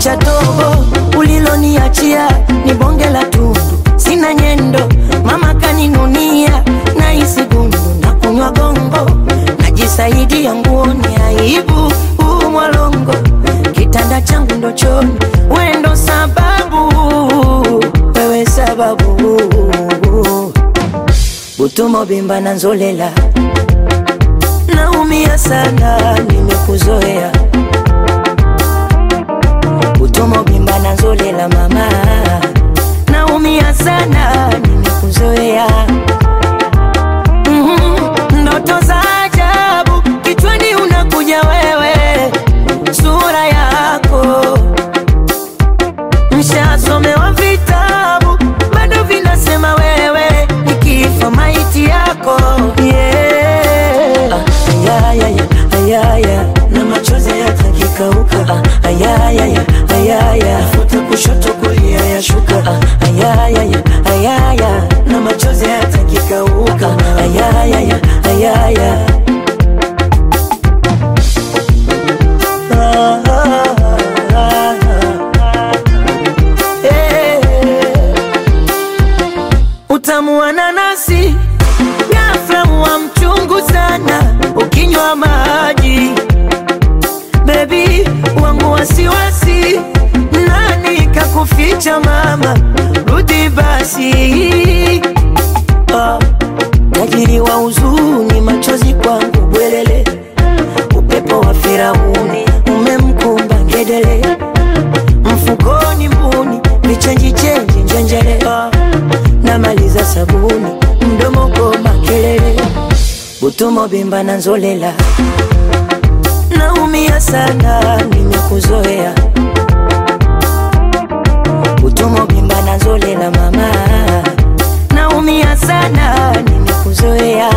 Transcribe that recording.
cha tobo uliloniachia ni bonge la tundu, sina nyendo, mama kaninunia na isi gundu na kunywa gongo, najisaidia nguoni, aibu huu mwalongo, kitanda changu ndo choni, wendo sababu, wewe sababu, butumo bimba na nzolela, naumia sana, nimekuzoea utomo bimba na nzolela mama, naumia sana, nimekuzoea Mhm, ndoto za ajabu kichwani unakuja wewe, sura yako mshasomewa vitabu bado vinasema wewe nikifa maiti yako yeah. ayayaya ayaya na machozi yatakikauka ayayaya ayaya futa kushoto kulia yashuka ayayaya ayaya na machozi yatakikauka ayayaya ayaya Ah, ah, ah, ah. Eh. Utamu wa nanasi ghafla wa mchungu sana ukinywa maji bebi wangu wasiwasi, nani kakuficha mama, rudi basi. Ah, tajiri wa huzuni, machozi kwangu bwelele, upepo wa Firauni umemkumba ngedele, mfukoni mbuni, vichenji chenji njenjele, ah, namaliza sabuni, mdomo goma kelele, butumo bimba na nzolela naumia sana, nimekuzoea utomo bimba na nzolela mama, naumia sana, nimekuzoea